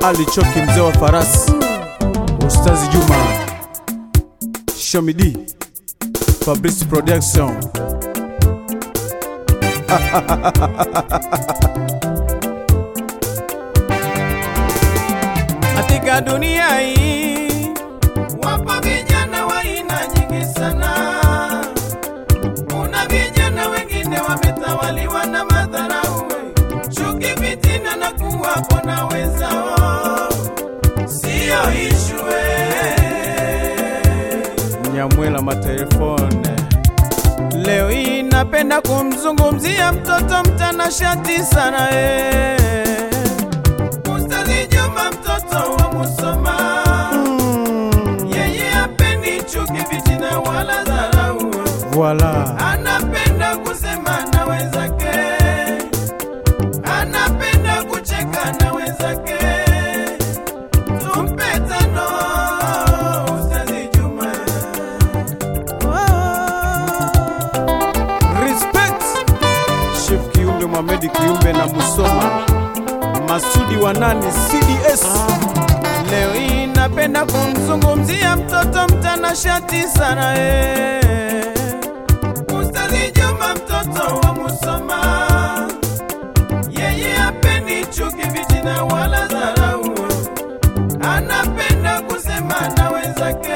Ali Choki, mzee wa farasi, Ustazi Juma, Shomidi, Fabrice Production. Katika dunia hii Wapo vijana wa aina nyingi sana. Kuna vijana wengine wametawaliwa na madharau, chuki, fitina na kuwapo na wenzao, siyo ishue. Nyamwela matelefone. Leo hii napenda kumzungumzia mtoto mtanashati sana eh. Ustazi Juma, mtoto wa Musoma, yeye hapendi chuki, fitina wala dharau, Voila. anapenda kusema na wenzake, anapenda kucheka na wenzake. Tumpe tano Ustazi Juma. Respect Chef Kiumbe Mohamed Kiumbe na Musoma Masudi wa nani CDS. Leo hii napenda kumzungumzia mtoto mtanashati sana eh. Ustazi Juma, mtoto wa Musoma, yeye hapendi chuki, fitina wala dharau, anapenda kusema na wenzake,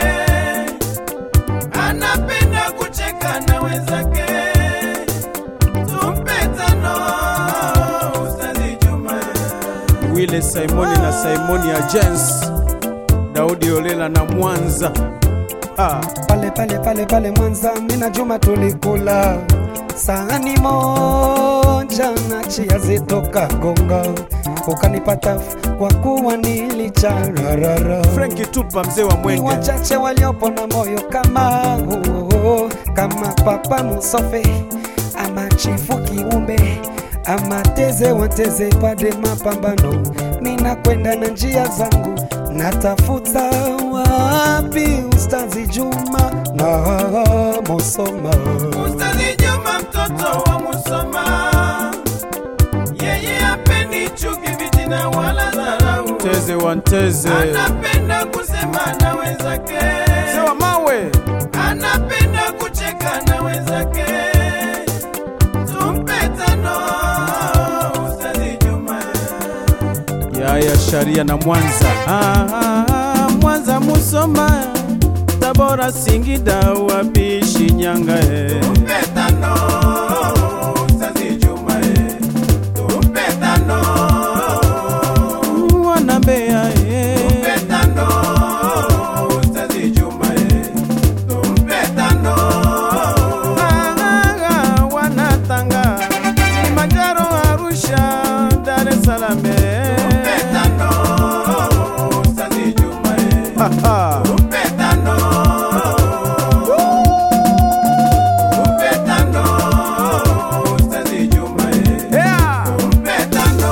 anapenda kucheka na wenzake. Tumpe tano Ustazi Juma. Wile Simoni na Simoni Agents, Daudi Olela na Mwanza. Ah, pale pale pale pale Mwanza, mina Juma tulikula sahani moja na chia zitoka Gonga, ukanipata kwa kuwa nilichararara. Franki Tupa mzee wa Ni Mwenge. wachache waliopo na moyo kama huo, kama Papa Musofe ama Chifu Kiumbe ama Teze Wateze pade mapambano, mina kwenda na njia zangu, natafuta wapi Ustazi Juma na Musoma. Ustazi Juma, mtoto wa Musoma, yeye hapendi chuki, fitina wala dharau, Teze wa Nteze. anapenda kusema na wenzake, Mzee wa Mawe. anapenda kucheka na wenzake. Tumpe tano Ustazi Juma. Yaya Sharia na Mwanza. Ah, ah, ah, Mwanza Musoma. Tabora Singida wapi Shinyanga eh. Tumpe tano Ustazi Juma. eh. Tumpe tano Wana Mbeya eh. Tumpe tano Ustazi Juma. eh. Tumpe tano Ah, ah, ah, Wanatanga. Kilimanjaro Arusha Dar es Salaam eh. Tumpe tano Ustazi Juma. eh. Ha, ha. Tumpe tano Tumpe tano Ustazi Juma. eh. Yeah. Tumpe tano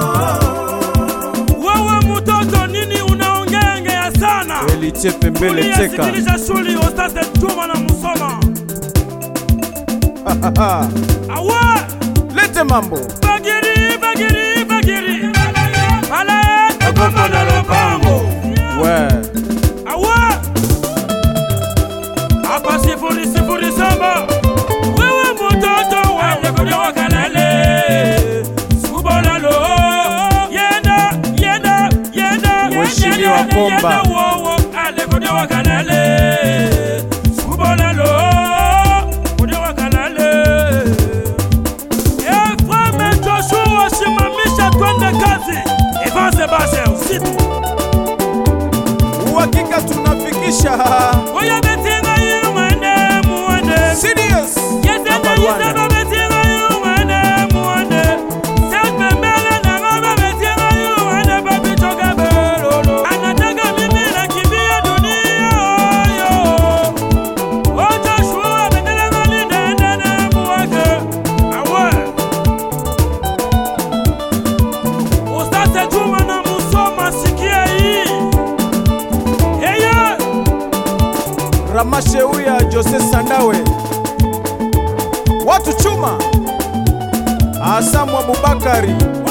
Wewe mtoto nini unaongeongea sana? Eli Chepe mbele teka. Uliyesikiliza shuli Ostase Juma na Musoma. Ha, ha, ha. Awe Lete mambo. bagiri bagiri bagiri. Pale Kagomba na Lopango. We. Awe hapa sifuri sifuri saba. Wewe mtoto wende kwenye wakalale. Subolalo. Yenda yenda yenda. Mheshimiwa yenda, Komba. yenda, wo, wo, ale kwenye wakalale. Subolalo. Kwenye wakalale. Efreme Joshua simamisha twende kazi. Evance base usiku. Uhakika tunafikisha Oya betinga yu mwende muwende. CDS. Yesende Number one. yisaba betinga yu mwende muwende. Sepe mbele na ngaba betinga yu mwende babi choka belolo. Anataka mimi nakimbia dunia yo. Oja shua bendele ngali dende na muwake. Awe. Ustase Juma na Musoma sikia hii. Yeye. Ramasheuya Jose Sandawe. Watu chuma. Asamu Abubakari